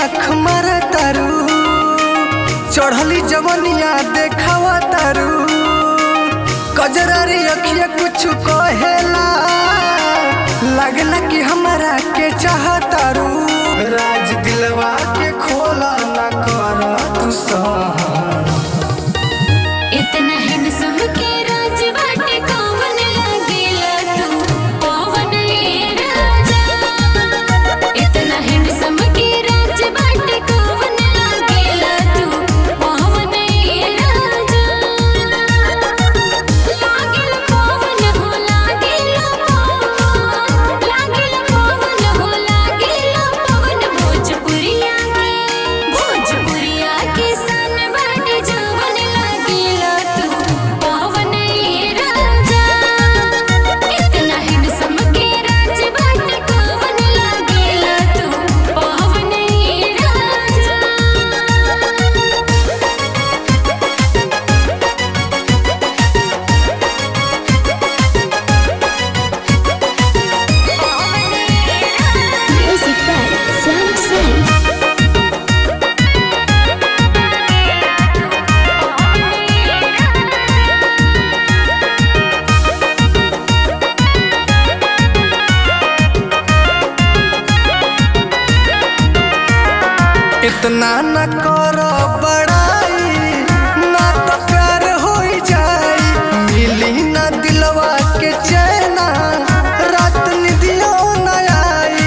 आँख मारा तारू चढ़ली जवनिया देखावा तारू कजरारी अखिया कुछ कहेला लगला कि हमारा के चाहतारू राज दिलवा के खोला ना कर तू सहन इतना हैंडसम के राज बाटे कौन लागेला तू पवन ए राजा इतना हैंडसम के राज बाटे कौन लागेला तू पवन ए राजा लागेला पवन हो लागेला पवन लागेला पवन हो लागेला पवन भोजपुरिया के भोजपुरिया के सन बाटे जवन लागेला तू पवन ए राजा इतना हैंडसम के राज बाटे कौन लागेला तू पवन ए राजा Music by Sam Sam. इतना न कर बड़ाई ना तो प्यार हो जाई मिली ना दिलवा के चैना रात निदियो न आई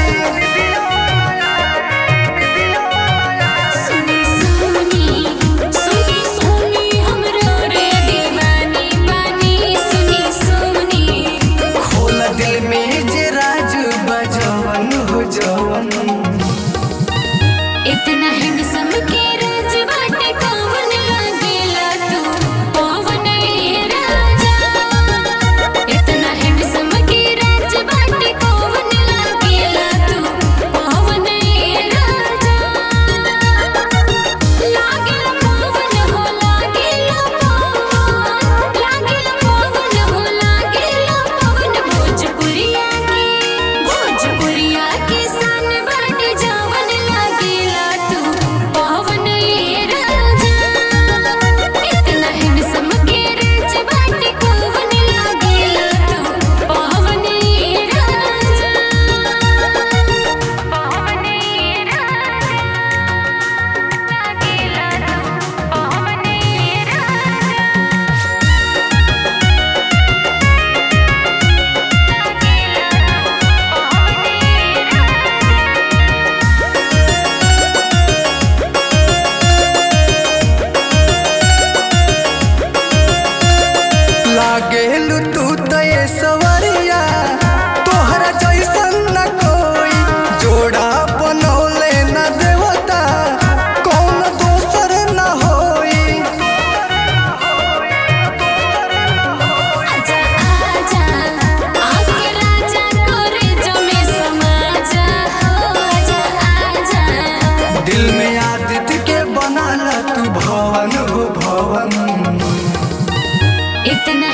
सुनी सुनी सुनी सुनी हमरो रे दीवानी बानी सुनी सुनी खोल दिल में जे राज बजवन हो जवन इतना हैंडसम के राज बाटे कौन लागेला तू पवन ए राजा इतना हैंडसम के राज बाटे कौन लागेला तू पवन ए राजा लागेला पवन हो लागेला पवन लागेला पवन हो लागेला पवन भोजपुरिया के भोजपुरिया के सन बाटे जवन लागेला तू पवन ए राजा इतना हैंडसम के राज बाटे कौन लागेला तू पवन ए राजा पवन ए राजा लागेला तू पवन ए राजा लागेलू तू तय सवरिया तोहरा जैसन न कोई जोड़ा बनौले न देवता कौन दोसर न होई आजा आजा आके राजा करे जमे समाजा हो आजा आजा दिल में आदित्य के बनाला तू भवन हो भवन इतना